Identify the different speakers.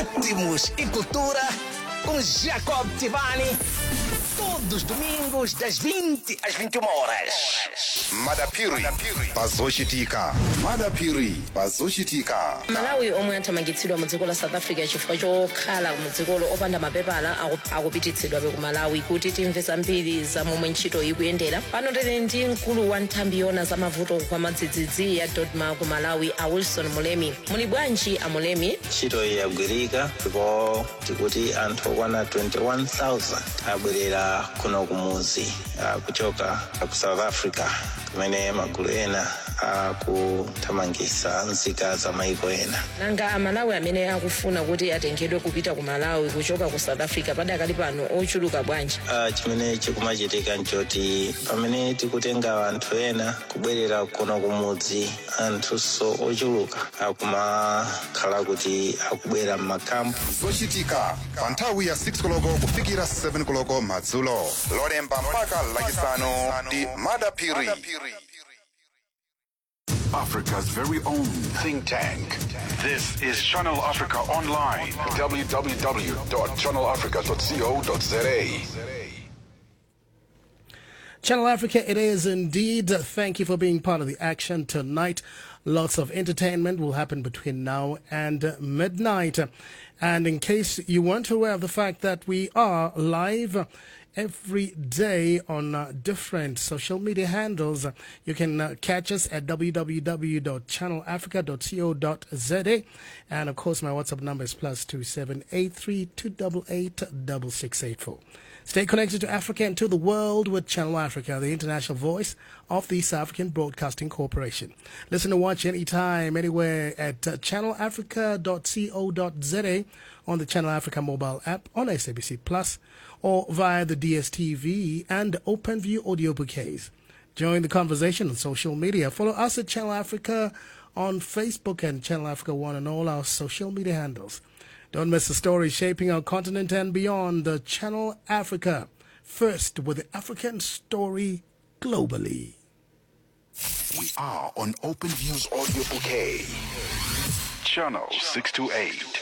Speaker 1: ritmos e cultura com Jacob Tivani. Todos os domingos, das 20 às 21 horas.
Speaker 2: madapiri pazochitika madapiri pazochitika
Speaker 3: malawi omwe athamangitsidwa mu dziko la south africa chifukwa chokhala mu dzikolo opanda mapepala aku- akupititsidwabe ku malawi kuti timve zambiri za momwe ntchito ikuyendera pano tili ndi mkulu wa nthambi yona za mavuto kwa madzidzidzi ya dodma ku malawi a wilson mulemi muli bwanji a mulemi
Speaker 4: ntchito iyi yagwirika ndipo tikuti anthu okwana 21000 abwerera kuno kumuzi ah, kuchoka ku south africa kumene magulu ena akuthamangitsa nzika za maiko ena
Speaker 3: nanga amalawi amene akufuna kuti atengedwe kupita ku malawi kuchoka ku south africa padakali pano ochuluka bwanji
Speaker 4: Ah, chimene chikumachitika nchoti pamene tikutenga anthu ena kubwerera kuno kumudzi anthunso ochuluka akumakhala kuti akubwera m'makampu
Speaker 2: zochitika pa nthawi ya 6 koloko kufikira 7 koloko madzulo lolemba mpaka lachisanu ndi madapiri
Speaker 5: Africa's very own think tank. This is Channel Africa Online. www.channelafrica.co.za.
Speaker 6: Channel Africa, it is indeed. Thank you for being part of the action tonight. Lots of entertainment will happen between now and midnight. And in case you weren't aware of the fact that we are live every day on uh, different social media handles, you can uh, catch us at www.channelafrica.co.za. And of course, my WhatsApp number is plus two seven eight three two double eight double six eight four. Stay connected to Africa and to the world with Channel Africa, the international voice of the South African Broadcasting Corporation. Listen and watch anytime, anywhere at uh, channelafrica.co.za on the Channel Africa mobile app, on SABC Plus, or via the DSTV and OpenView audio bouquets. Join the conversation on social media. Follow us at Channel Africa on Facebook and Channel Africa One on all our social media handles. Don't miss the story shaping our continent and beyond. The Channel Africa, first with the African story globally.
Speaker 5: We are on Open Views Audio Bouquet. Channel 628.